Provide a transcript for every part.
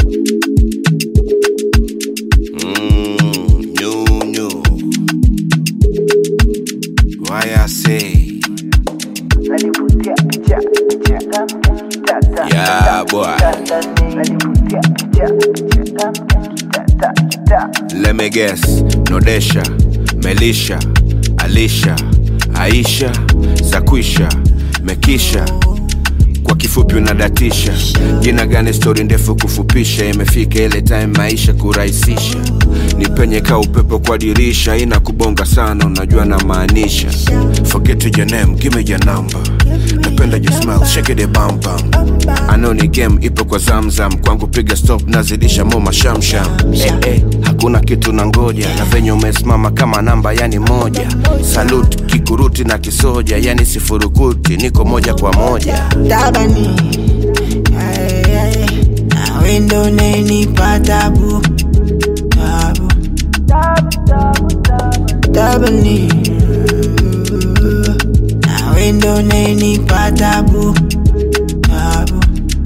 Mm, new, new. Why I say, Nalivutia picha picha kitata yeah, boy. Nalivutia picha picha kitata kita Let me guess, Nodesha, Melisha, Alisha, Aisha, Zakwisha, Mekisha. Kwa kifupi unadatisha jina gani? Stori ndefu kufupisha, imefika ile time maisha kurahisisha. Ni penye ka upepo kwa dirisha, ina kubonga sana, unajua na maanisha. Forget your name, give me your number. Napenda your smile, shake it bam bam. I know ni game ipo kwa zamzam, kwangu piga stop, nazidisha mo mashamsham. Eh, eh, hakuna kitu na ngoja, na venye umesimama kama namba yani moja. Salute kikuruti na kisoja, yani sifurukuti, niko moja kwa moja. tabani Ay, ay, nawe ndo unanipa tabu tabu tabani nawe ndo unanipa tabu tabu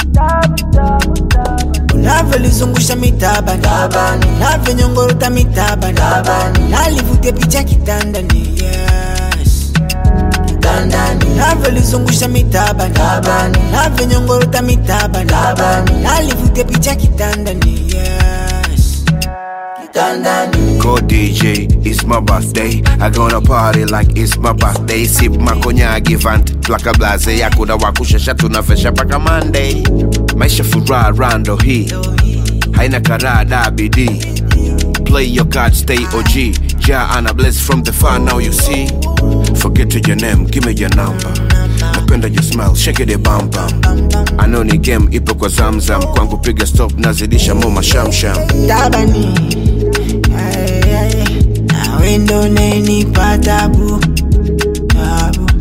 unavyolizungusha mitabani navyonyongorota mitabani nalivutia picha kitandani yes kitandani navyolizungusha mitabani navyonyongorota mitabani nalivutia picha kitandani yes kitandani Go DJ, it's my birthday. I gonna party like it's my birthday. Sip makonyagi vant plaka blaze yakuna wakushasha tunafesha paka Monday. Maisha furaha rando hii haina karada bidii. Play your card, stay OG. Ja ana bless from the far now you see. Forget your name, give me your number. Napenda your smile, shake it bam bam. I know ni game ipo kwa zamzam, kwangu piga stop, nazidisha mo mashamsham. tabani Ay, ay, nawe ndo unanipa tabu tabu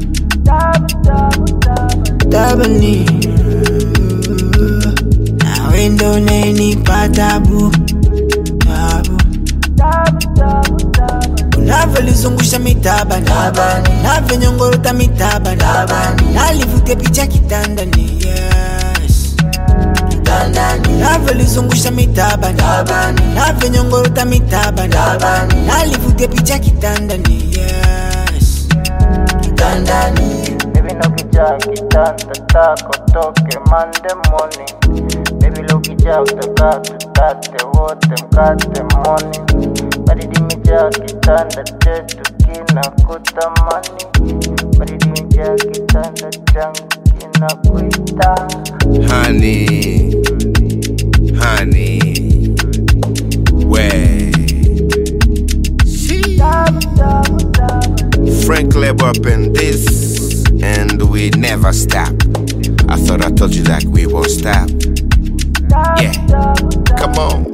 tabani nawe ndo unanipa tabu tabu unavyolizungusha mitabani navyonyongorota mitabani nalivutia picha kitandani yes kitandani navyolizungusha mitabani navyonyongorota mitabani nalivutia picha kitandani yes kitandani Baby no kijaa kitanda tako toke Monday morning Baby lo kijaa utakaa tutate wote mkate morning Baridi imejaa kitanda chetu kinakutamani Baridi imejaa kitanda changu kinakuita honey, honey, where? Frank Leb up in this, and we never stop. I thought I told you that we won't stop. Yeah, come on.